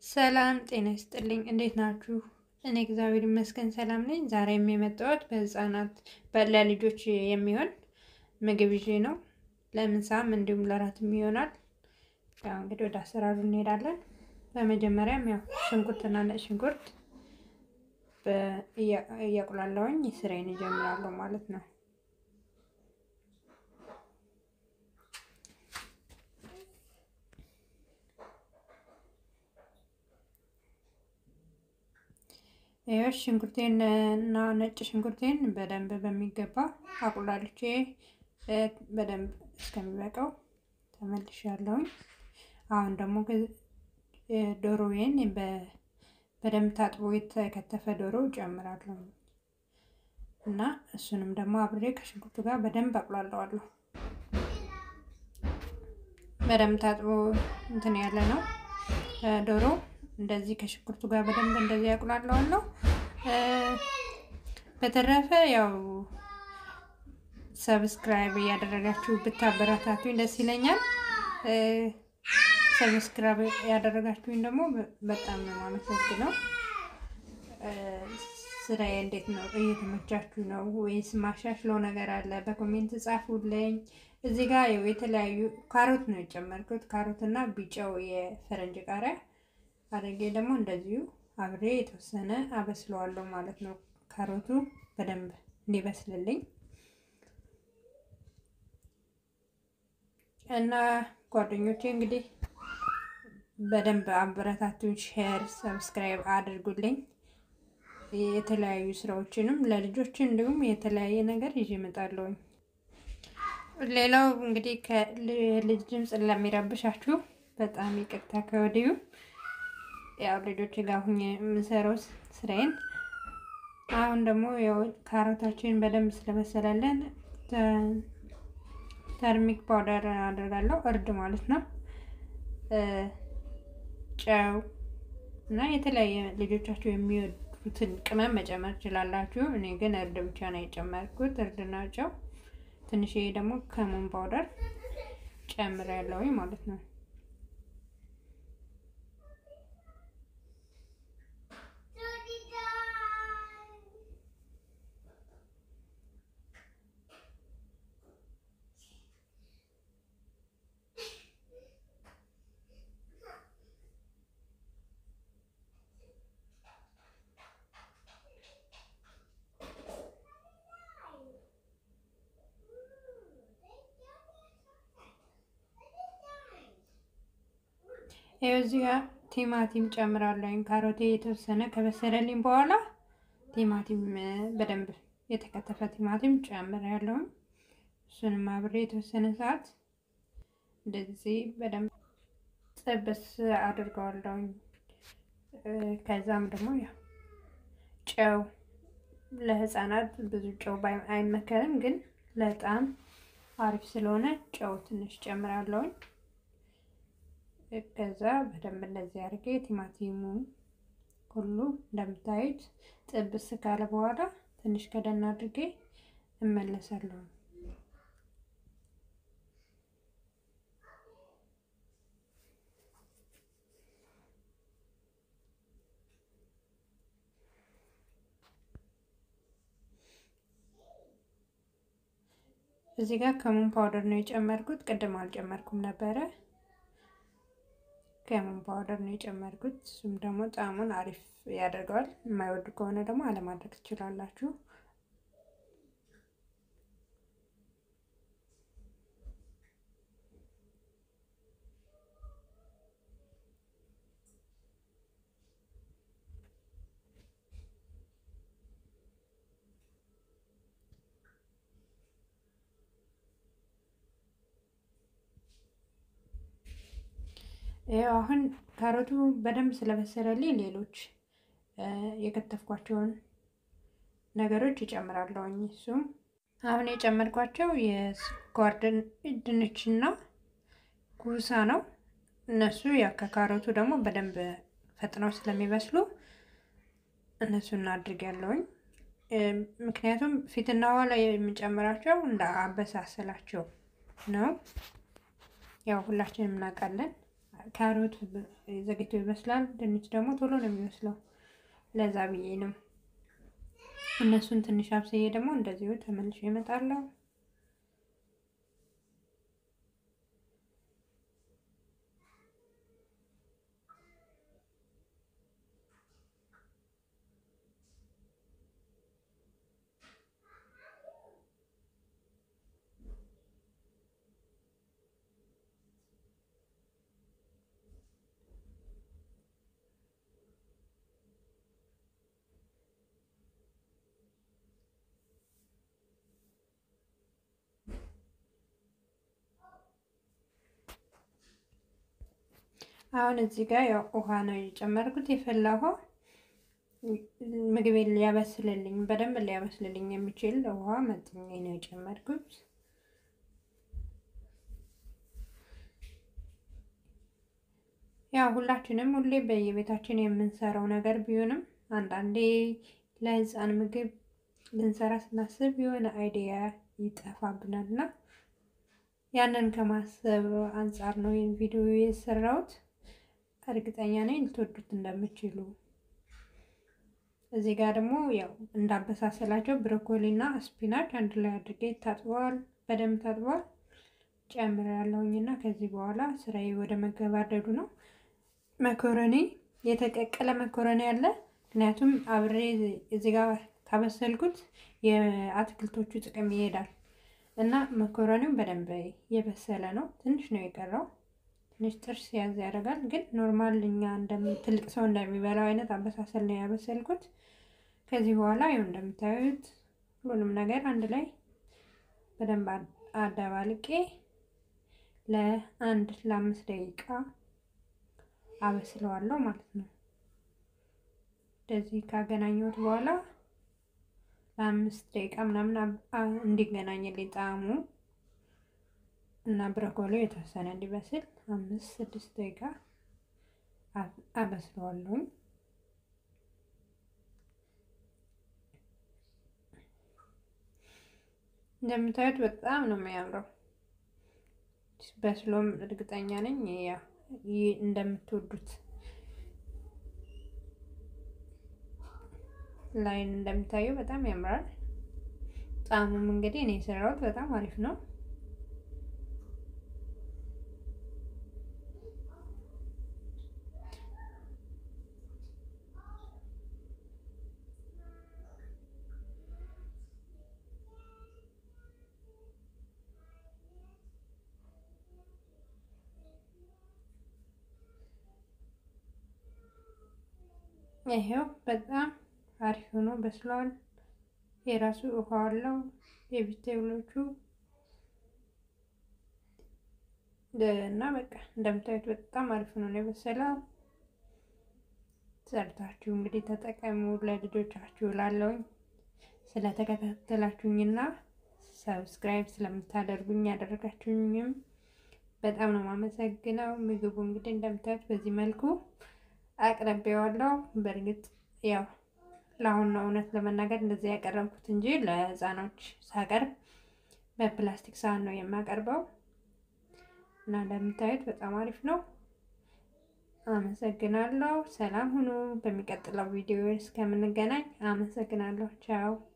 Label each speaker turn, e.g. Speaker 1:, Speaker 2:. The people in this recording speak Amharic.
Speaker 1: ሰላም ጤና ይስጥልኝ። እንዴት ናችሁ? እኔ እግዚአብሔር ይመስገን ሰላም ነኝ። ዛሬም የመጣሁት በህፃናት ለልጆች የሚሆን ምግብ ይዤ ነው። ለምሳም እንዲሁም ለራትም ይሆናል። ያው እንግዲህ ወደ አሰራሩ እንሄዳለን። በመጀመሪያም ያው ሽንኩርትና ነጭ ሽንኩርት እያቁላለሁኝ ስራዬን እጀምራለሁ ማለት ነው። ይኸው ሽንኩርቴን እና ነጭ ሽንኩርቴን በደንብ በሚገባ አቁላልቼ በደንብ እስከሚበቃው ተመልሻለሁኝ። አሁን ደግሞ ዶሮዬን በደንብ ታጥቦ የተከተፈ ዶሮ ጨምራለሁ እና እሱንም ደግሞ አብሬ ከሽንኩርቱ ጋር በደንብ አቁላለዋለሁ። በደንብ ታጥቦ እንትን ያለ ነው ዶሮ እንደዚህ ከሽንኩርቱ ጋር በደንብ እንደዚህ አቁላለዋለሁ። በተረፈ ያው ሰብስክራይብ እያደረጋችሁ ብታበረታቱኝ ደስ ይለኛል። ሰብስክራይብ ያደረጋችሁኝ ደግሞ በጣም ነው የማመሰግነው። ስራዬ እንዴት ነው? እየተመቻችሁ ነው ወይስ ማሻሽለው ነገር አለ? በኮሜንት ጻፉልኝ። እዚህ ጋር የተለያዩ ካሮት ነው የጨመርኩት። ካሮት እና ቢጫው የፈረንጅ ቃሪያ አድርጌ ደግሞ እንደዚሁ አብሬ የተወሰነ አበስለዋለሁ ማለት ነው። ካሮቱ በደንብ እንዲበስልልኝ እና ጓደኞቼ እንግዲህ በደንብ አበረታቱኝ፣ ሼር፣ ሰብስክራይብ አድርጉልኝ። የተለያዩ ስራዎችንም ለልጆች እንዲሁም የተለያየ ነገር ይዤ እመጣለሁኝ። ሌላው እንግዲህ ከልጅ ድምፅ ለሚረብሻችሁ በጣም ይቅርታ ከወዲሁ ያው ልጆች ጋር ሁኜ የምሰራው ስራዬን። አሁን ደግሞ ያው ካሮታችን በደንብ ስለበሰለለን ተርሚክ ፓውደር አደርጋለሁ፣ እርድ ማለት ነው። ጨው እና የተለያየ ልጆቻችሁ የሚወዱትን ቅመም መጨመር ትችላላችሁ። እኔ ግን እርድ ብቻ ነው የጨመርኩት፣ እርድና ጨው። ትንሽዬ ደግሞ ከሙን ፓውደር ጨምሬያለሁ ማለት ነው። ይኸው እዚህ ጋር ቲማቲም ጨምራለሁ። ካሮቴ የተወሰነ ከበሰለልኝ በኋላ ቲማቲም በደንብ የተከተፈ ቲማቲም ጨምሬያለሁ። እሱንም አብሬ የተወሰነ ሰዓት እንደዚህ በደንብ ጥብስ አድርገዋለሁ። ከዛም ደግሞ ያው ጨው ለሕፃናት ብዙ ጨው አይመከርም፣ ግን ለጣም አሪፍ ስለሆነ ጨው ትንሽ ጨምራለሁኝ። ከዛ በደንብ እንደዚህ አድርጌ ቲማቲሙ ሁሉ እንደምታዩት ጥብስ ካለ በኋላ ትንሽ ከደን አድርጌ እመለሳለሁ። እዚህ ጋር ከሙን ፓውደር ነው የጨመርኩት። ቅድም አልጨመርኩም ነበረ። ከሙን ፓውደር ነው የጨመርኩት። እሱም ደግሞ ጣዕሙን አሪፍ ያደርገዋል። የማይወዱ ከሆነ ደግሞ አለማድረግ ትችላላችሁ። ይኸው አሁን ካሮቱ በደንብ ስለበሰለልኝ ሌሎች የከተፍኳቸውን ነገሮች እጨምራለሁኝ። እሱም አሁን የጨመርኳቸው የስኳር ድንችና ኩሳ ነው። እነሱ ያው ከካሮቱ ደግሞ በደንብ ፈጥነው ስለሚበስሉ እነሱን አድርጌያለሁኝ። ምክንያቱም ፊትና ኋላ የምጨምራቸው እንደ አበሳሰላቸው ነው። ያው ሁላችንም እናውቃለን ካሮት ዘግቶ ይበስላል። ድንች ደግሞ ቶሎ ነው የሚበስለው። ለዛ ብዬ ነው። እነሱን ትንሽ አብስዬ ደግሞ እንደዚሁ ተመልሼ እመጣለሁ። አሁን እዚህ ጋር ያው ውሃ ነው የጨመርኩት። የፈላ ውሃ ምግቤን ሊያበስልልኝ በደንብ ሊያበስልልኝ የሚችል ውሃ መጥኜ ነው የጨመርኩት። ያው ሁላችንም ሁሌ በየቤታችን የምንሰራው ነገር ቢሆንም አንዳንዴ ለሕፃን ምግብ ልንሰራ ስናስብ የሆነ አይዲያ ይጠፋብናል እና ያንን ከማሰብ አንጻር ነው ይህን ቪዲዮ የሰራሁት። እርግጠኛ ነኝ ልትወዱት እንደምችሉ። እዚህ ጋር ደግሞ ያው እንዳበሳሰላቸው ብሮኮሊ እና ስፒናች አንድ ላይ አድርጌ ታጥበዋል፣ በደንብ ታጥበዋል ጨምሬያለሁኝ እና ከዚህ በኋላ ስራዬ ወደ መገባደዱ ነው። መኮረኒ የተቀቀለ መኮረኒ አለ። ምክንያቱም አብሬ እዚህ ጋር ካበሰልኩት የአትክልቶቹ ጥቅም ይሄዳል እና መኮረኒው በደንብ የበሰለ ነው። ትንሽ ነው የቀረው። ትንሽ ጥርስ ያዝ ያደርጋል፣ ግን ኖርማል እኛ ትልቅ ሰው እንደሚበላው አይነት አበሳሰል ነው ያበሰልኩት። ከዚህ በኋላ ይኸው እንደምታዩት ሁሉንም ነገር አንድ ላይ በደንብ አደባልቄ ለአንድ ለአምስት ደቂቃ አበስለዋለሁ ማለት ነው። እንደዚህ ካገናኘሁት በኋላ ለአምስት ደቂቃ ምናምን እንዲገናኝልኝ ጣዕሙ እና ብሮኮሊው የተወሰነ እንዲበስል አምስት ስድስት ደቂቃ አበስለዋለሁኝ። እንደምታዩት በጣም ነው የሚያምረው። በስሎም እርግጠኛ ነኝ ያ እንደምትወዱት ላይን እንደምታየው በጣም ያምራል። ጣዕሙም እንግዲህ እኔ የሰራሁት በጣም አሪፍ ነው። ይሄው በጣም አሪፍ ሆኖ በስሏል። የራሱ ውሃ አለው። የቪቴብሎቹ እና በቃ እንደምታዩት በጣም አሪፍ ሆኖ ነው የበሰለው። ሰርታችሁ እንግዲህ ተጠቀሙ ለልጆቻችሁ። ላለውኝ ስለተከታተላችሁኝና ሰብስክራይብ ስለምታደርጉኝ ያደረጋችሁኝም በጣም ነው የማመሰግነው። ምግቡ እንግዲህ እንደምታዩት በዚህ መልኩ አቅርቤዋለሁ። በእርግጥ ያው ለአሁን ነው እውነት ለመናገር እንደዚህ ያቀረብኩት እንጂ ለሕፃኖች ሳቀርብ በፕላስቲክ ሳህን ነው የማቀርበው እና እንደምታዩት በጣም አሪፍ ነው። አመሰግናለሁ። ሰላም ሁኑ። በሚቀጥለው ቪዲዮ እስከምንገናኝ አመሰግናለሁ። ቻው